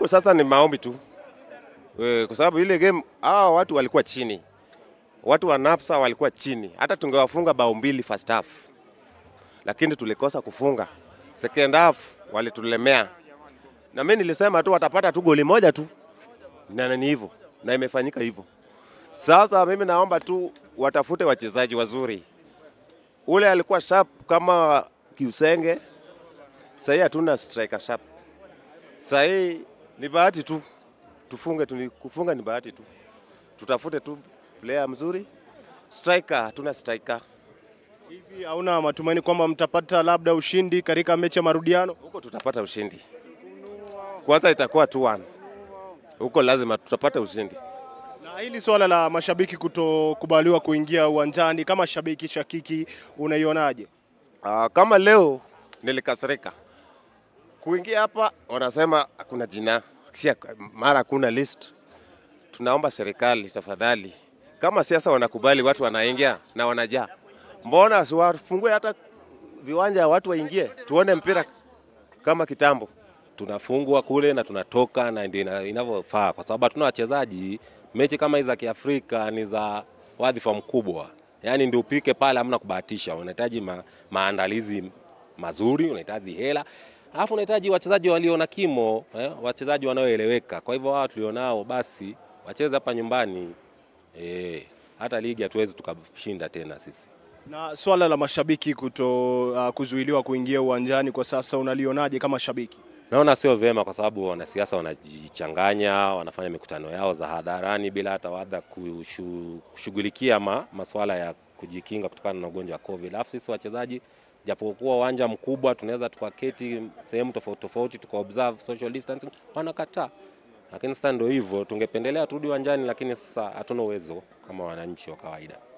Hapo sasa ni maombi tu e, kwa sababu ile game hawa watu walikuwa chini, watu wa Napsa walikuwa chini. Hata tungewafunga bao mbili first half, lakini tulikosa kufunga. Second half walitulemea, na mimi nilisema tu watapata tu goli moja tu, na ni hivyo, na imefanyika hivyo. Sasa mimi naomba tu watafute wachezaji wazuri. Ule alikuwa sharp kama Kiusenge, sahii hatuna striker sharp. Sahii ni bahati tu tufunge tu, kufunga ni bahati tu, tutafute tu player mzuri. Striker hatuna striker Hivi hauna matumaini kwamba mtapata labda ushindi katika mechi ya marudiano? huko, tutapata ushindi. Kwanza itakuwa 2-1 huko, lazima tutapata ushindi. Na hili swala la mashabiki kutokubaliwa kuingia uwanjani, kama shabiki shakiki, unaionaje? Uh, kama leo nilikasirika kuingia hapa, wanasema hakuna jina, Sia- mara hakuna list. Tunaomba serikali tafadhali, kama siasa wanakubali watu wanaingia na wanajaa, mbona siwafungue hata viwanja watu waingie, tuone mpira kama kitambo. tunafungwa kule na tunatoka na ndio ina- inavyofaa, kwa sababu hatuna wachezaji. Mechi kama hizi za Kiafrika ni za wadhifa mkubwa, yaani ndio upike pale, hamna kubahatisha. Unahitaji ma, maandalizi mazuri, unahitaji hela, alafu unahitaji wachezaji walio na kimo eh, wachezaji wanaoeleweka. Kwa hivyo wao tulionao basi wacheze hapa nyumbani eh, hata ligi hatuwezi tukashinda tena sisi. Na swala la mashabiki kuto uh, kuzuiliwa kuingia uwanjani kwa sasa unalionaje kama shabiki? Naona sio vyema kwa sababu wanasiasa wanajichanganya, wanafanya mikutano yao za hadharani bila hata wadha kushu- kushughulikia ma, masuala ya kujikinga kutokana na ugonjwa wa COVID. Alafu sisi wachezaji, japokuwa uwanja mkubwa, tunaweza tukaketi sehemu tofauti tofauti tuka observe social distancing, wanakataa. Lakini sasa ndio hivyo, tungependelea turudi uwanjani, lakini sasa hatuna uwezo kama wananchi wa kawaida.